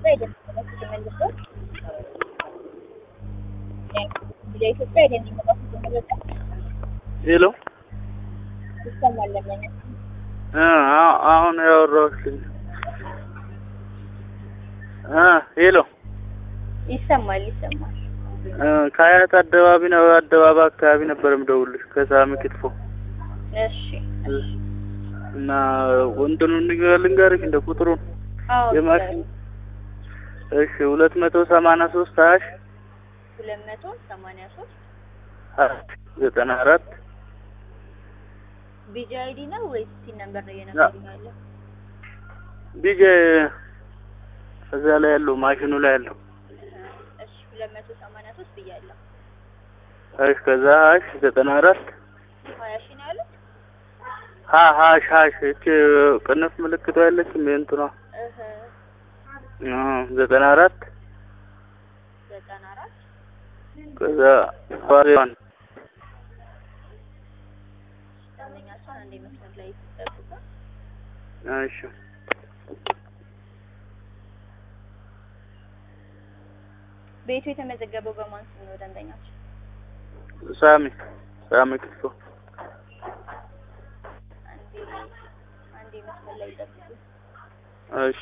ኢትዮጵያ የደንበኞች ተመልሶ የኢትዮጵያ የደንበኞች ተመልሶ ሄሎ ይሰማል ለምን እ አ- አሁን ያወራሁሽ እ ሄሎ ይሰማል ይሰማል እ ከሀያት አደባቢ ነው አደባባይ አካባቢ ነበር የምደውልሽ ከሳሚ ክትፎ እሺ እና እንትኑን ንገ- ልንገርሽ እንደ ቁጥሩን አዎ የማሽን እሺ ሁለት መቶ ሰማንያ ሶስት ሀያ ሺ ሁለት መቶ ሰማንያ ሶስት ሀያ ሺ ዘጠና አራት ቢጂ አይዲ ነው ወይስ ሲን ነምበር ነው እየነገሩኝ ያለው? ቢጄ እዛ ላይ ያለው ማሽኑ ላይ ያለው እሺ ሁለት መቶ ሰማንያ ሶስት ብያለሁ። እሺ ከዛ ሀያ ሺ ዘጠና አራት ሀያ ሺህ ነው ያሉት? ሀ ሀሽ ሀሽ እቺ ቅንፍ ምልክቷ ያለችም የእንትኗ እህ እ ዘጠና አራት ዘጠና አራት ከዛ ባሪዋን ደንበኛ እሷን አንዴ መስመር ላይ ይጠብቁ። እሺ ቤቱ የተመዘገበው በማን ስም ነው ደንበኛቸው? ሳሚ ሳሚ ክትፎ አንዴ አንዴ መስመር ላይ ይጠብቁ። እሺ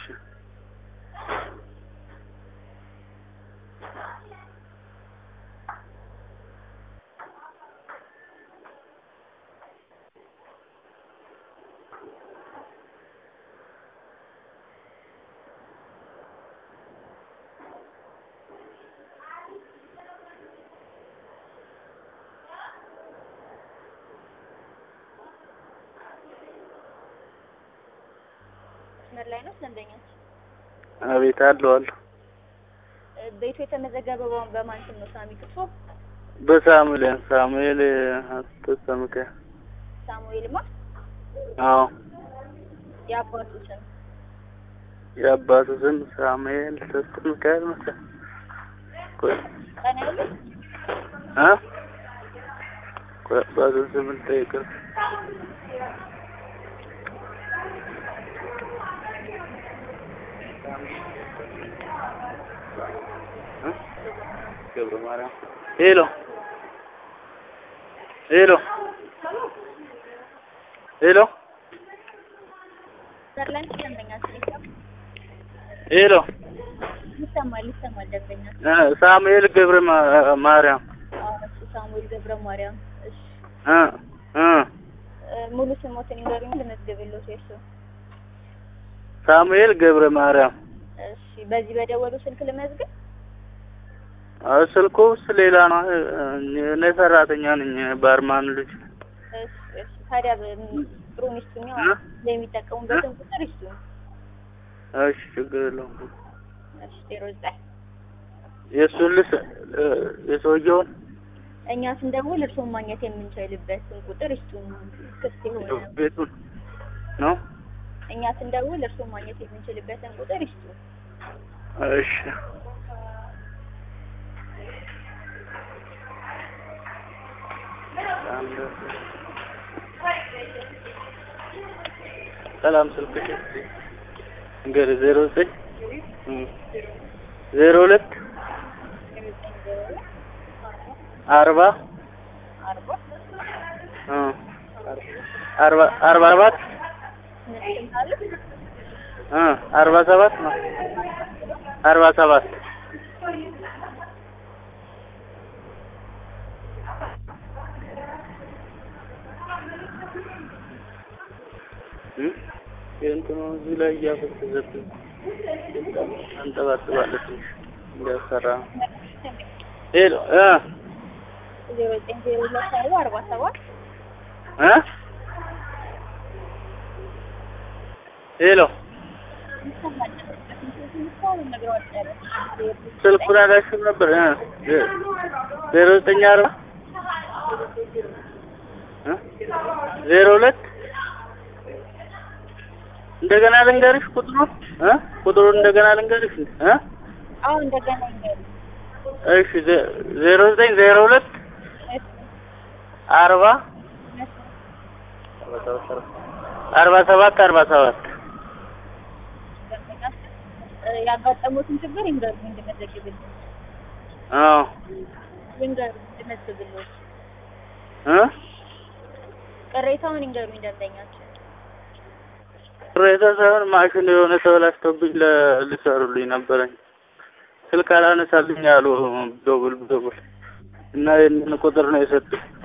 መስመር ላይ ነው ደንበኛቸው? አቤት አለው አለው እ ቤቱ የተመዘገበው በማን- በማን ስም ነው? ሳሚ ክትፎ በሳሙኤል ሳሙኤል አስተሰምከ ሳሙኤል ማ አዎ የአባቱ ስም የአባቱ ስም ሳሙኤል ተስተምካል መሰለኝ ቆይ ቀን ያሉት እ ቆይ አባቱ ስም ልጠይቅህ እ ገብረ ማርያም ሄሎ ሄሎ ሄሎ መስመር ላይ ነው ደንበኛቸው? ይሰማል ሄሎ ይሰማል ይሰማል ደንበኛ እ ሳሙኤል ገብረ ማ- ማርያም አዎ እሱ ሳሙኤል ገብረ ማርያም እሺ እ እ እ ሙሉ ስሞትን ይንገሩኝ ልመዝግብልዎት የእሱ ሳሙኤል ገብረ ማርያም እሺ በዚህ በደወሉ ስልክ ልመዝግብ አ ስልኩስ ሌላ ነው። እኔ ሰራተኛ ነኝ፣ ባርማን ልጅ። እሺ እሺ ታዲያ በ- ጥሩ ሚስቱኝ እ? የሚጠቀሙበትን ቁጥር ይስጡኝ እሺ ችግር የለውም። እሺ ዜሮ ዘጠኝ የእሱን ልስ የሰውየውን እኛ ስንደውል እርስዎን ማግኘት የምንችልበትን ቁጥር ይስጡን ክፍት የሆነ ቤቱን ነው። እኛ ስንደውል እርስዎን ማግኘት የምንችልበትን ቁጥር ይስጡን እሺ ሰላም ስልክሽ እንግዲህ ዜሮ ዘጠኝ ዜሮ ሁለት አርባ አርባ እ አርባ አርባ ሰባት ምን አለ እ አርባ ሰባት ነው አርባ ሰባት እ የእንትኑ እዚህ ላይ እያፈሰሰብኝ አንጠባጥባለች ትንሽ እንዲያሰራ ነው። ሄሎ እ ዜሮ ዘጠኝ ዜሮ ሁለት አርባ አርባ ሰባት እ ሄሎ ስልኩን አላሽም ነበር እ ዜሮ ዘጠኝ አርባ እ ዜሮ ሁለት እንደገና ልንገርሽ ቁጥሩን እ ቁጥሩን እንደገና ልንገርሽ እ አሁን እንደገና ይንገሩ እሺ ዜ- ዜሮ ዘጠኝ ዜሮ ሁለት አርባ አርባ ሰባት አርባ ሰባት ያጋጠሙትን ችግር ይንገሩኝ እንድመዘግብልኝ። አዎ ይንገሩኝ እንድመዝግብልኝ። እ ቅሬታውን ይንገሩኝ ደንበኛችን። ቅሬታ ሳይሆን ማሽን የሆነ ተበላሽቶብኝ ለ- ሊሰሩልኝ ነበረኝ ስልክ አላነሳልኝ አሉ። ደውል ደውል እና ይህንን ቁጥር ነው የሰጡኝ።